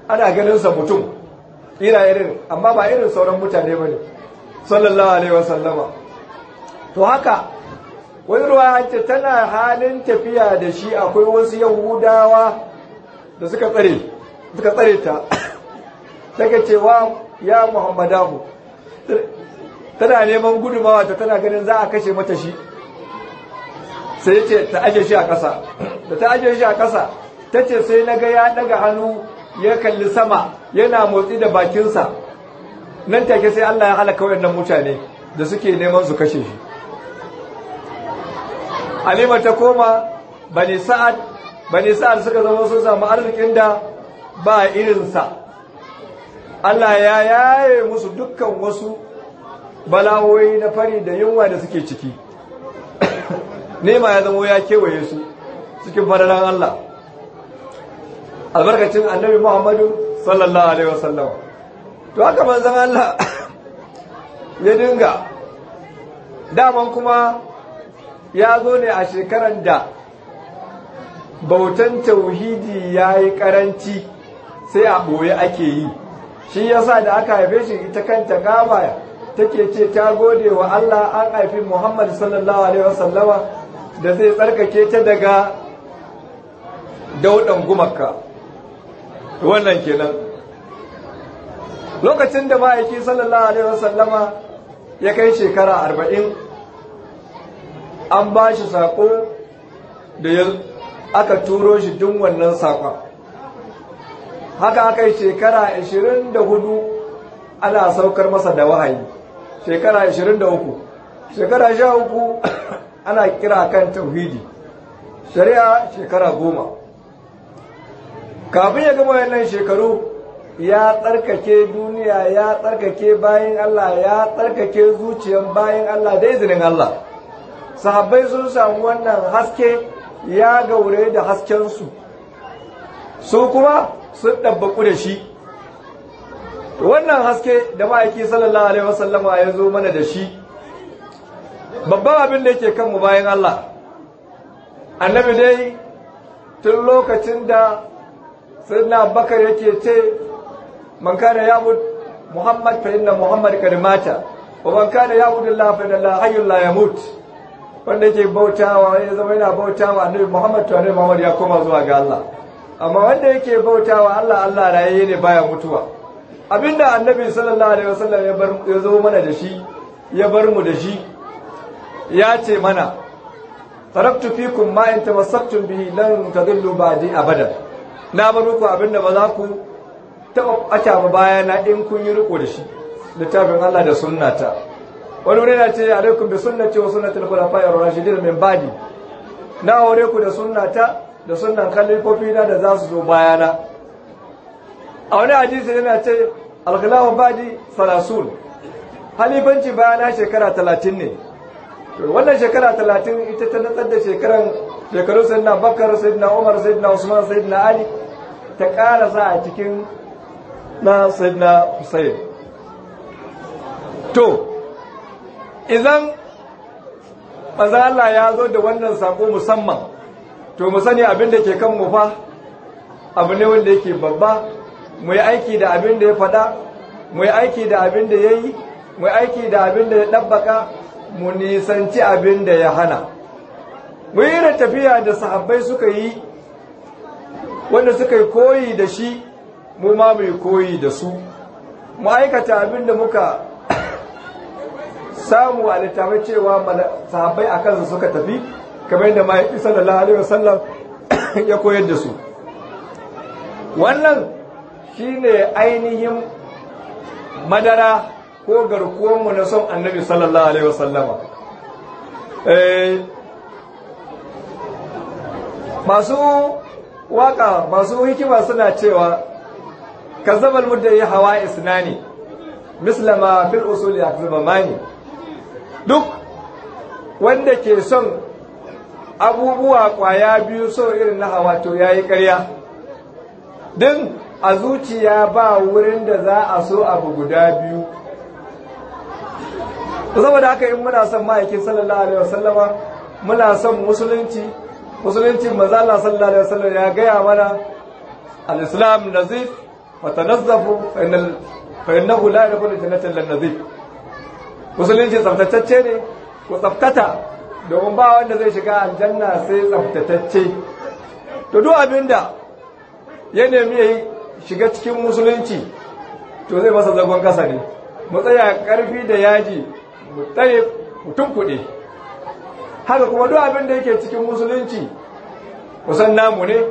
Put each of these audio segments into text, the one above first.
ana ganin sa mutum ira irin amma ba irin sauran mutane bane sallallahu alaihi wasallama to haka wani ruwa ce tana halin tafiya da shi akwai wasu yahudawa da suka tsare suka tsare ta take cewa ya muhammadahu tana neman gudumawa ta tana ganin za a kashe mata shi sai ce ta aje shi a ƙasa da ta aje shi a ƙasa ta ce sai na ga ya daga hannu ya kalli sama yana motsi da bakinsa nan take sai Allah ya halaka wayannan mutane da suke neman su kashe shi Halima ta koma bani sa'ad bani sa'ad suka zama sun samu arzikin da ba irinsa Allah ya yaye musu dukkan wasu bala'o'i na fari da yunwa da suke ciki nema ya zama ya kewaye su cikin fadalan Allah albarkacin annabi Muhammadu sallallahu alaihi wasallam to haka manzon Allah ya dinga daman kuma ya zo ne a shekaran da bautan tauhidi ya yi karanci sai a ɓoye ake yi shi yasa da aka haife shi ita kanta gaba take ce ta gode wa Allah an haifi Muhammad sallallahu alaihi wasallama da zai tsarkake ta daga daudan gumaka wannan kenan lokacin da ma'aiki sallallahu alaihi wasallama ya kai shekara arba'in an ba shi saƙo da ya aka turo shi duk wannan saƙon haka aka yi shekara 24 ana saukar masa da wahayi shekara 23 shekara 13 ana kira kan tauhidi shari'a shekara goma kafin ya gama wannan shekaru ya tsarkake duniya ya tsarkake bayan Allah ya tsarkake zuciyar bayan Allah da izinin Allah sahabbai sun samu wannan haske ya gaure da haskensu su kuma sun ɗabbaku da shi wannan haske da ma'aiki sallallahu alaihi wasallama ya zo mana da shi babban abin da yake kanmu bayan Allah annabi dai tun lokacin da sayyidina bakar yake ce man kana yabud muhammad fa inna muhammad kad mata wa man kana yabud allah fa inna allah hayyul la yamut wanda yake bautawa ya zama yana bautawa annabi muhammad to annabi muhammad ya koma zuwa ga Allah amma wanda yake bautawa Allah Allah rayaye ne baya mutuwa abinda annabi sallallahu alaihi wasallam ya bar ya zo mana da shi ya bar mu da shi ya ce mana taraktu fikum ma in tamassaktum bihi lan tadillu ba'di abadan na bar muku abinda ba za ku taba ɓata ba baya na in kun yi riko da shi littafin Allah da sunnata wani wuri na ce alaikum bi sunnati wa sunnati al-khulafa'i ar-rashidin min ba'di na aure ku da sunnata da sunnan khalifofi na da za su zo bayana a wani hadisi yana ce al-khilafu ba'di salasun halifanci bayana shekara talatin ne wannan shekara talatin ita ta natsar da shekaran shekaru sayyidina bakar sayyidina umar sayyidina usman sayyidina ali ta ƙara sa a cikin na sayyidina Hussein to idan manzo Allah ya zo da wannan sako musamman to mu sani abin da ke kan mu fa abu ne wanda yake babba mu yi aiki da abin da ya faɗa mu yi aiki da abin da ya yi mu yi aiki da abin da ya ɗabbaka mu nisanci abin da ya hana mu yi da tafiya da sahabbai suka yi wanda suka yi koyi da shi mu ma mai koyi da su mu aikata abin da muka samu a littafin cewa sahabbai a kansu suka tafi kamar yadda mahaifi sallallahu alaihi wasallam ya koyar da su wannan shine ainihin madara ko garkuwanmu na son annabi sallallahu alaihi wasallama masu waka masu hikima suna cewa kazzabal muddayi hawa isnani mislama fil usuli akzabamani duk wanda ke son abubuwa kwaya biyu so irin na hawa to yayi ƙarya din a zuciya ba wurin da za a so abu guda biyu saboda haka in muna son ma'aikin sallallahu alaihi wasallama muna son musulunci musulunci manzo Allah sallallahu alaihi wasallam ya gaya mana al-islam nazif fatanazzafu fa innahu la yadkhulu jannata illa nadhif musulunci tsaftatacce ne ku tsaftata domin ba wanda zai shiga aljanna sai tsaftatacce to duk abinda ya nemi ya shiga cikin musulunci to zai masa zagon kasa ne mu tsaya karfi da yaji mu tsaye mutum kuɗi haka kuma duk abin da yake cikin musulunci kusan namu ne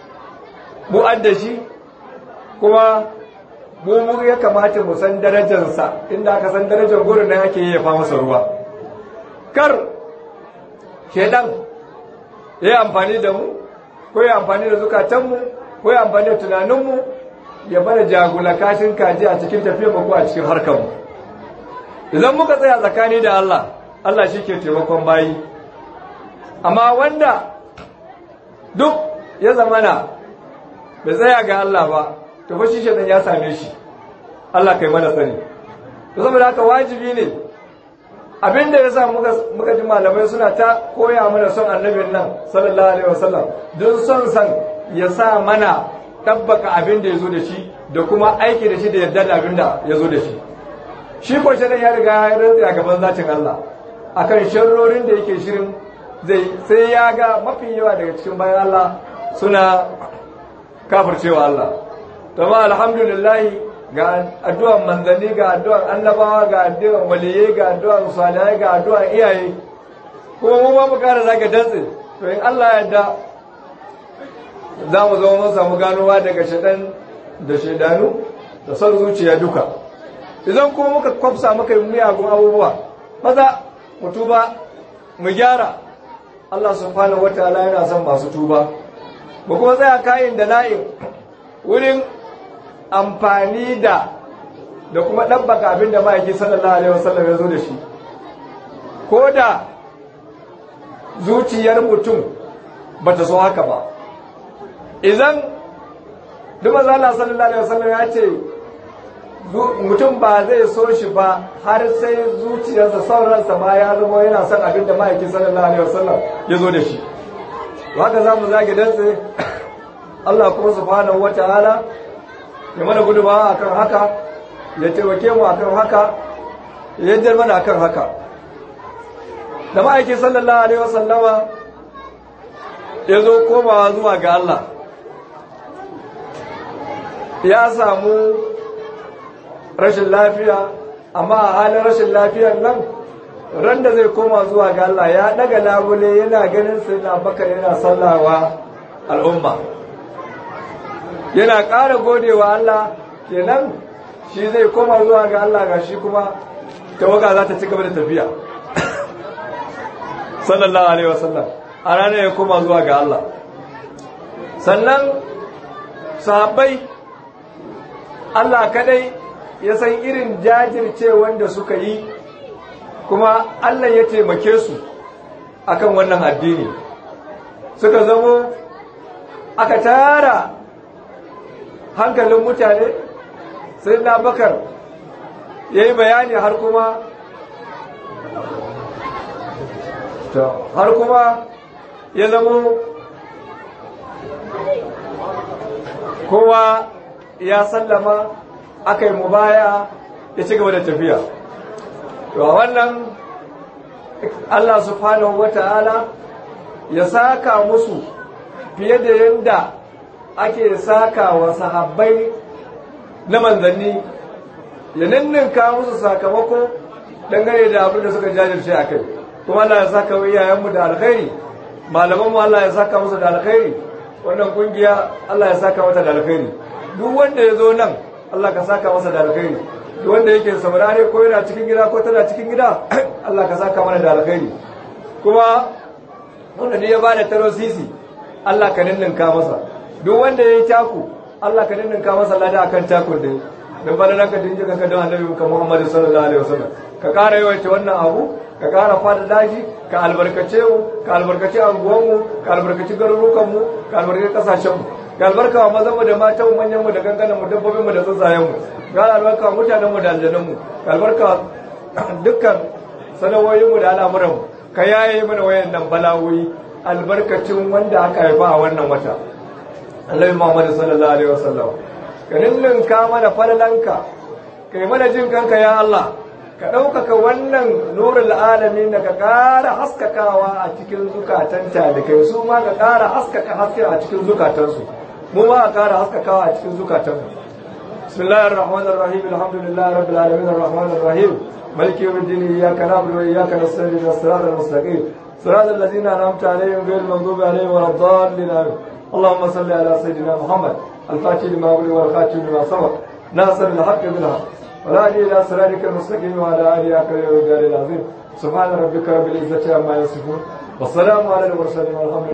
mu adda shi kuma mu mu ya kamata mu san darajarsa inda aka san darajar gurin nan ake yi fa masa ruwa kar shedan ya yi amfani da mu ko ya amfani da zukatanmu ko ya amfani da tunaninmu ya bada jagula kashin kaji a cikin tafiyar ko a cikin harkarmu idan muka tsaya tsakani da Allah Allah shi ke taimakon bayi amma wanda duk ya zamana bai tsaya ga Allah ba to fa shi shedan ya same shi Allah kai mana sani to saboda haka wajibi ne abinda yasa muka muka ji malamai suna ta koya mana son annabin nan sallallahu alaihi wasallam don son san ya sa mana tabbaka abin da ya zo da shi da kuma aiki da shi da yarda da abin da ya zo da shi shi ko shedan ya riga ya rantsa a gaban zatin Allah akan sharrorin da yake shirin zai sai ya ga mafi yawa daga cikin bayan Allah suna kafircewa Allah amma alhamdulillah ga addu'an manzanni ga addu'an annabawa ga addu'an waliyai ga addu'an salihai ga addu'an iyaye kuma mu ma mu kara zaka dantse to in Allah ya yarda za mu zama mun samu ganowa daga shaɗan da shaidanu da son zuciya duka idan kuma muka kwafsa muka yi miyagun abubuwa maza mu tuba mu gyara Allah subhanahu wataala yana son masu tuba mu kuma tsaya kayan da na'in wurin amfani da da kuma ɗabbaka abin da ma'aiki sallallahu alaihi wasallam ya zo da shi ko da zuciyar mutum ba ta so haka ba idan duk maza Allah sallallahu alaihi wasallam ya ce mutum ba zai so shi ba har sai zuciyarsa sauransa ma ya zama yana son abin da ma'aiki sallallahu alaihi wasallam ya zo da shi haka za mu zage dantse Allah kuma subhanahu wataala ya mana gudumawa akan haka ya taimake mu akan haka ya yaddar mana akan haka da ma'aiki sallallahu alaihi wasallama ya zo komawa zuwa ga Allah ya samu rashin lafiya amma a halin rashin lafiyar nan ran da zai koma zuwa ga Allah ya daga labule yana ganin sai na bakar yana sallawa al'umma yana ƙara godewa Allah kenan shi zai koma zuwa ga Allah ga shi kuma tawaga za ta ci gaba da tafiya sallallahu alaihi wasallam a ranar ya koma zuwa ga Allah sannan sahabbai Allah kadai ya san irin jajirce wanda suka yi kuma Allah ya taimake su akan wannan addini suka zamo aka tara hankalin mutane sai na bakar ya yi bayani har kuma har kuma ya zamo kowa ya sallama aka yi mubaya ya ci gaba da tafiya to a wannan Allah subhanahu wata'ala ya saka musu fiye da yadda ake saka wa sahabbai na manzanni ya ninninka musu sakamako dangane da abin da suka jajirce a kai kuma Allah ya saka wa iyayenmu da alkhairi malamanmu Allah ya saka musu da alkhairi wannan kungiya Allah ya saka mata da alkhairi duk wanda ya zo nan Allah ka saka masa da alkhairi duk wanda yake saurare ko yana cikin gida ko tana cikin gida Allah ka saka mana da alkhairi kuma wanda ne ya bada taro sisi Allah ka ninninka masa duk wanda ya yi taku Allah ka ninninka masa lada akan takun da dan bana nan ka dinje kanka don Annabi Muhammad sallallahu alaihi wasallam ka kara yawaita wannan abu ka kara fada daji ka albarkace mu ka albarkace anguwan mu ka albarkaci garurukan mu ka albarkaci kasashen mu ga albarka wa mazan mu da matan mu manyan mu da ganganan mu dabbobin mu da tsuntsayen mu ga albarka wa mutanen mu da aljanan mu ga albarka dukkan sanawoyin mu da al'amuran mu ka yaye mana wayannan balawoyi albarkacin wanda aka haifa a wannan wata Annabi Muhammad sallallahu alaihi wasallam ka ninninka mana falalanka kai mana jin kanka ya Allah ka ɗaukaka wannan nurul alamin da ka ƙara haskakawa a cikin zukatanta da kai su ma ka ƙara haskaka haske a cikin zukatansu mu ma ka ƙara haskakawa a cikin zukatanmu bismillahir rahmanir rahim alhamdulillahi rabbil alamin arrahmanir rahim maliki yawmiddin iyyaka na'budu wa iyyaka nasta'in ihdinas siratal mustaqim siratal ladzina an'amta alaihim ghayril maghdubi alaihim waladdallin اللهم صل على سيدنا محمد الفاتح لما أغلق والخاتم لما سبق ناصر الحق بالحق والهادي الى صراطك المستقيم وعلى اله اكرم الرجال العظيم سبحان ربك رب العزه عما يصفون والسلام على المرسلين والحمد